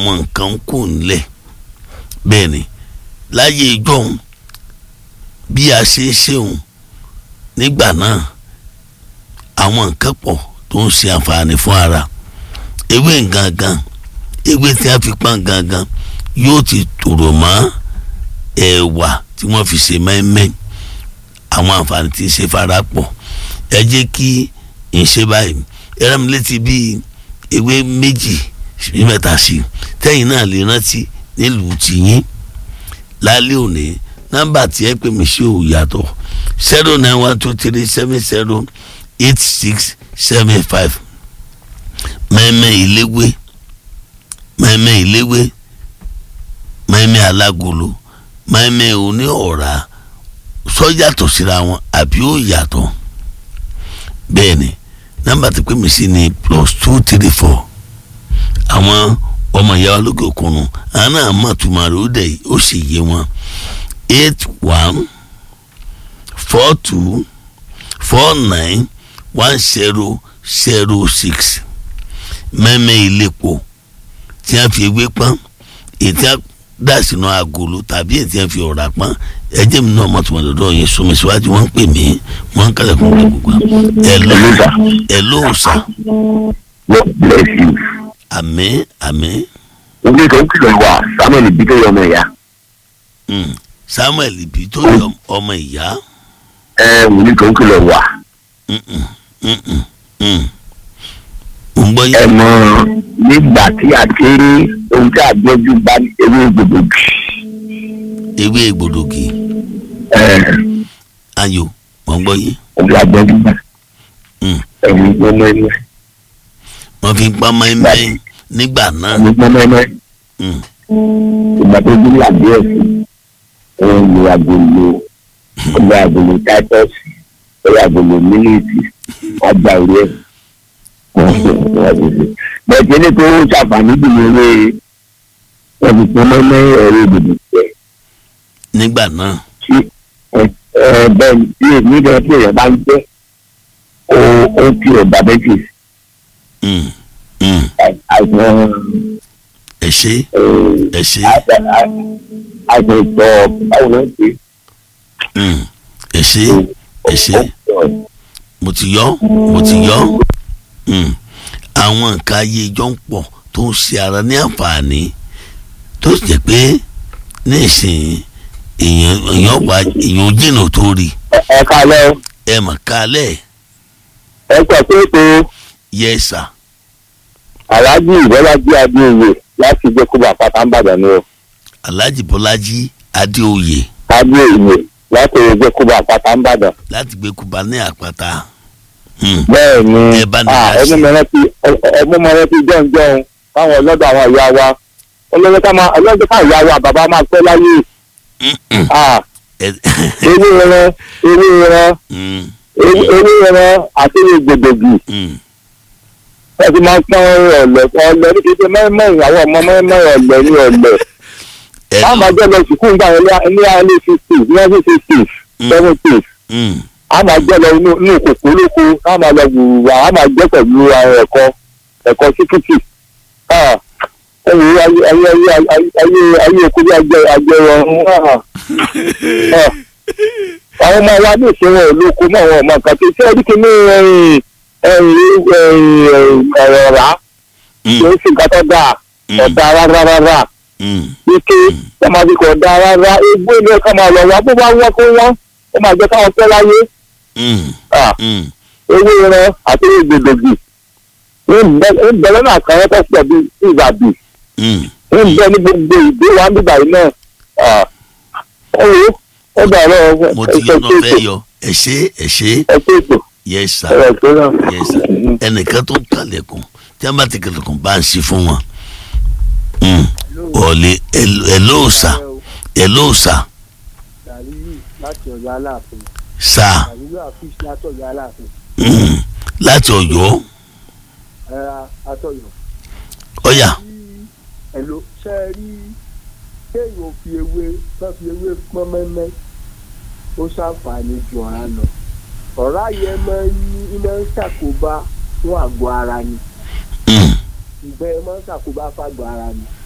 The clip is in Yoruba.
àwọn nǹkan ń kò nílẹ̀ bẹ́ẹ̀ ni láyé ìjọ́un bí a ṣe ń ṣeun nígbà náà àwọn nǹkan pọ̀ tó ń ṣe àǹfààní fún ara ewé gangan ewé tí a fi pọ́n gangan yóò ti tòrò mọ́ ẹ̀wà tí wọ́n fi ṣe mẹ́mẹ́ àwọn àǹfààní tí ń ṣe fara pọ̀ ẹ jẹ́ kí n ṣe báyìí ẹ rán mi létí bíi ewé méjì sí mẹ́ta sí tẹ́yìn náà lè rántí nílùú tìyín lálẹ́ òní nọ́mbà tí ẹ pè mí sí ò yàtọ̀ zero nine one two three seven zero eight six seven five mẹ́mẹ́ ìléwé mẹ́mẹ́ ìléwé mẹ́mẹ́ alágolo mẹ́mẹ́ oní ọ̀rá sọ yàtọ̀ síra wọn àbí ó yàtọ̀ bẹ́ẹ̀ ni nọ́mbà tí pè mí sí ni plus two three four àwọn ọmọ ìyá olókè òkun nù àwọn náà mọ̀ tùmọ̀ rẹ̀ ó dẹ̀ ó sì yé wọn eight one four two four nine one zero zero six mẹ́mẹ́ ìlépo tí a fi ewé pọ́n ètí a dà sínú agolo tàbí ètí a fi ọ̀rá pọ́n ẹjẹ́ mi náà mọ̀tò mọ̀lọ́dọ̀ yẹn sọmi síwájú wọ́n ń pè mí wọ́n ń kálẹ̀ fún mi gbogbo ẹ̀ ló ẹ̀ ló sà God bless you. àmín àmín Ilé tó ń kìlọ̀ wà Samuel ibi tó yọ ọmọ ìyá. mm. Samuel ibi tó yọ ọmọ ìyá Ẹ ilé tó ń kìlọ̀ wà. Mm-mm, mm-mm, mm. mo ń gbọ́ Ẹ yẹn mọ nígbà tí a ti rí ohun tí a gbọ́jú bá ní ewé gbòdògì. ewé gbòdògì Ẹ ayò mo ń gbọ́ yẹn ohun tí a gbọ́jú bá. Mm. Ẹ̀yin gbọ́mọ ẹ̀mẹ́. wọ́n fi ń pa mẹ́mẹ́ nígbà náà Ẹ̀yin gbọ́mọ ẹ̀mẹ́. Mm. Ìgbà tó dé làbí ẹ̀sìn. Wọ́n lo agolo. Wọ́n lo agolo táítọ́ọ̀sì. Wọ́n lo agolo mílíìtì. Wọ́n gba orí ẹ̀. Wọ́n sọ wọ́n ti sè. Bẹ́ẹ̀ tí ilé tó ṣàǹfààní jù ní ewé wọ́n fi pọ́n mọ́mọ́ ẹ̀rọ ìdìbò jẹ́. nígbà náà tí ẹ ẹ bẹ́ẹ̀ ni tí èmi gan tí èèyàn bá ń jẹ́ ó ó ti ẹ̀ diabetes Mm, mm. àìsàn ẹ ṣé ẹ ṣé àìsàn àìsàn ìtọ̀ báwo ló ń pè Mm. ẹ ṣé ẹ ṣé é. mo ti yọ mo ti yọ Mm. àwọn nǹkan ayé ìjọ ń pọ̀ tó ń ṣe ara ní àǹfààní tó sì jẹ́ pé ní ìsìn èèyàn èèyàn wà èèyàn jìnnà tó rí ẹ kalẹ́ o ẹ mà kálẹ̀ ẹ sọ pé ètò yẹ sà aláàjì ìbọ́lájí adéoyè láti gbé kó bàbá tá ń bàdàn ni o alhaji bọ́lájí adéoyè adéoyè láti gbé kó bàbá tá ń bàdàn. láti gbé kuba ní àpáta Mm. bẹ́ẹ̀ ni Ẹ bá ní ah, ká ẹnu ṣe. mẹ́rẹ́ ti ẹnu mẹ́rẹ́ ti jọ̀ǹjọ̀ǹ fáwọn ọlọ́dọ̀ àwọn ìyá wa ọlọ́dọ̀ ká máa ọlọ́dọ̀ ká ìyá wa bàbá máa pẹ́ láyé Mm-mm. ah, Ẹ- ewé ẹran ewé ẹran Mm, ewé ewé ẹran àti ewé gbòdògì mm. wọ́n ti máa ń pọ́n ọ̀lẹ̀ ọ̀lẹ̀ ní kété mẹ́rin àwọn ọmọ mẹ́rin ọ̀lẹ̀ ní ọ̀lẹ̀ Ẹ wọ́n máa jẹ́ lọ sùkúù nígbà yẹn ní alẹ́ fifty nineteen sixty Mm. seventy Mm. a máa jẹ́ lọ inú inú kòkó lóko a máa lọ wùwà a máa jẹ́ pẹ̀lú àwọn ẹ̀kọ́ ẹ̀kọ́ síkìtì ẹ̀yìn ayé ayé ayé ayé ayé ayé oko bí ajẹ́ ajẹ́ ọ̀run àwọn ọmọ wa ní ìṣòro olóko mọ́ àwọn ọmọ kan tó ṣe é kí ní ẹ̀yìn ẹ̀yìn ọ̀rá Mm. kì í sì nǹkan tó dáa Mm. ọ̀dà rárá rárá Mm. ike ẹ máa fi kọ̀ ọ̀dà rárá egbò ní ọkọ̀ máa lọ wá bó bá wọ́n kó wọ́n ó máa jẹ́ káwọn pẹ́ láyé Mm. Ah, Mm. ewé ẹran àti ewé gbòdògì ń bẹ lọ́nà àkàrẹ́ tó pọ̀ bí ìbàdí Mm. ń bẹ ní gbogbo ìdí wa nígbà yìí náà Ah, ẹ wo ó dàrọ mo ti yọ náà fẹ́ yọ ẹ ṣé ẹ ṣé ẹ tó ètò yes sir ẹ rẹ̀ tó náà. yes sir ẹnìkan tó ń kalẹ̀kùn tí wọ́n bá ti kalẹ̀kùn bá ń ṣe fún wọn. Mm. ọ̀lẹ́ ẹ ló sà ẹ ló sà Dàríyù láti Ọ̀yọ́ Aláàfin. sà Dàríyù àfíìsì láti Ọ̀yọ́ Aláàfin. Mm. láti Ọ̀yọ́ Ẹ̀ra Atọ́yọ̀. ọ̀yà Ẹ̀lò ṣe é rí kéèyàn fi ewé tó fi ewé pọ́n mẹ́mẹ́ ó ṣàǹfààní ju ọ̀rá lọ. Ọ̀rá yẹn máa ń ní iná ń ṣàkóbá fún àgọ́ ara ni. Mm. Ìgbẹ́ máa ń ṣàkóbá fàgọ́ ara ni.